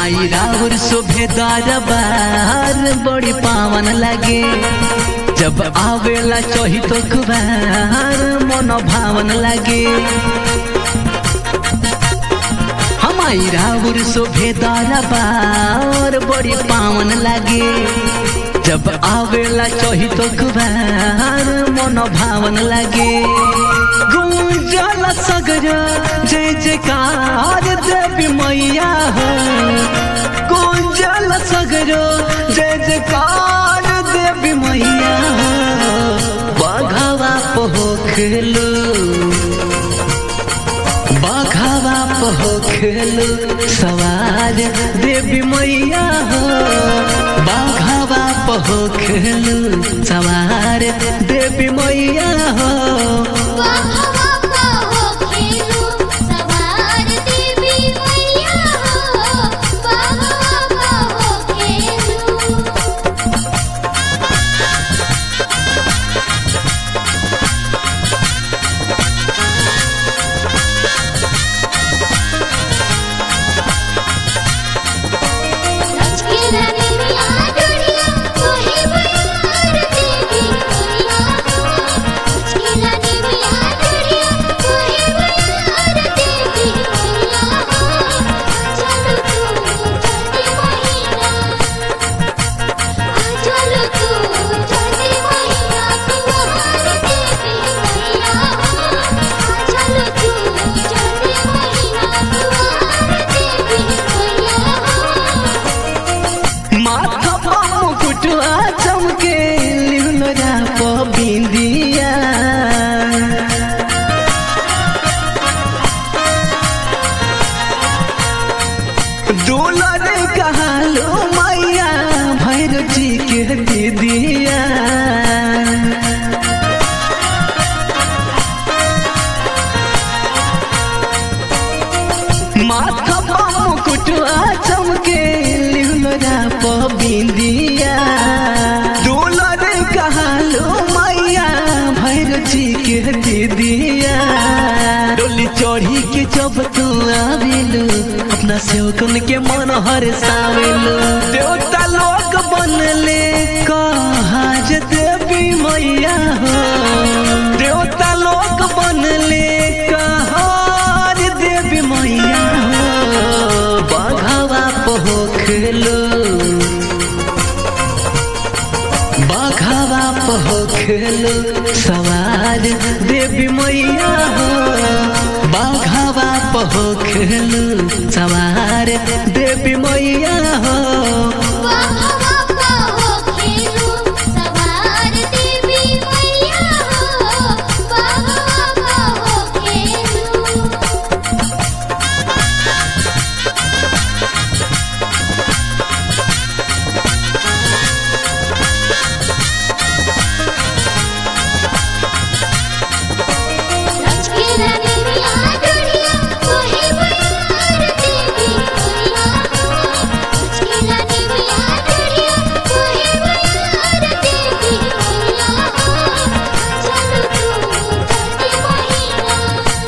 माई राउर सुभेदार बार बड़ी पावन लगे जब आवेला चही तो कुबार मन भावन लगे हमारी राउर सुभेदार बार बड़ी पावन लगे जब आवेला चही तो कुबार मन भावन लगे गुंजल सगर जय जयकार देवी मैया हो गुंजल सगर जय जयकार देवी मैया हो बघवा पोखलू बघवा पोखलू सवार देवी मैया हो बघवा पोखलू सवार देवी मैया हो बाघवा हो खेलू सवार देवी मैया हो बाघवा हो खेलू लचकीला देविया डोरिया कोहे बयार देवी मैया हो लचकीला देविया डोरिया कोहे बयार देवी मैया हो चलो तू चलते महीना चलो तू चलते महीना कुमार देवी मैया हो चलो तू चलते महीना कुमार देवी मैया हो माथा पा मुकुटवा चमके लिहुलरा प बिंदिया दुलर कहलो मैया भैरव जी के दीदिया माथा पा मुकुटवा चमके लिहुलरा प बिंदिया दुलर कहलो मैया भैरव जी के दीदिया डोली चढ़ी के जब तू आवेलू अपना सेवकन के मन हर सावेलू देवता लोग बनले कहाज देवी मैया हो देवता लोग बनले कहाज देवी मैया हो बघवा पोखलो बघवा पोखलो सवार देवी मैया हो बघवा पोखलो सवार देवी मैया हो बाघवा हो खेलू सवार देवी मैया हो बाघवा हो खेलू लचकीला देविया डोरिया कोहे बयार देवी मैया हो लचकीला देविया डोरिया कोहे बयार देवी मैया हो चलो तू चलते महीना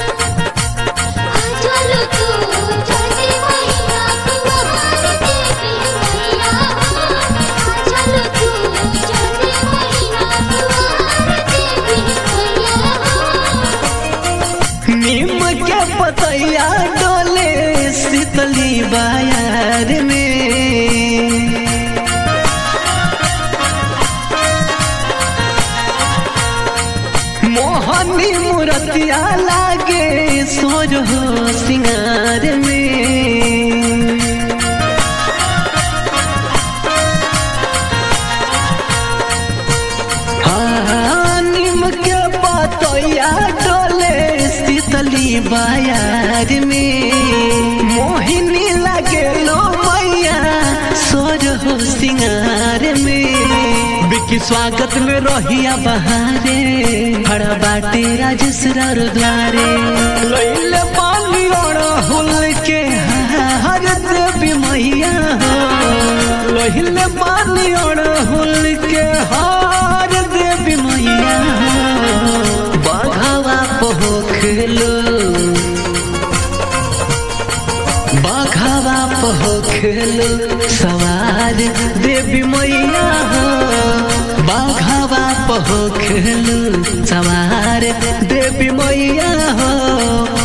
चलो तू चलते महीना कुमार देवी मैया हो चलो तू चलते महीना कुमार देवी मैया हो नीम के पतैया डोले शीतली बाजार में मोहनी मूर्तिया लागे सोर हो सिंगार में हाँ, नीम के पतैया डोले शीतली बाजार में मोहिनी लगे लो मैया सोर हो सिंगार में बिकी स्वागत में रहिया बहारे खड़ा बाटे राजसर द्वारे लैले पानी और हुल के हर देवी मैया हो लहिले पानी और हुल के हार देवी मैया हो बघवा पोखलो बघवा हो खेलू सवार देवी मैया हो बाघावा हो खेलू सवार देवी मैया हो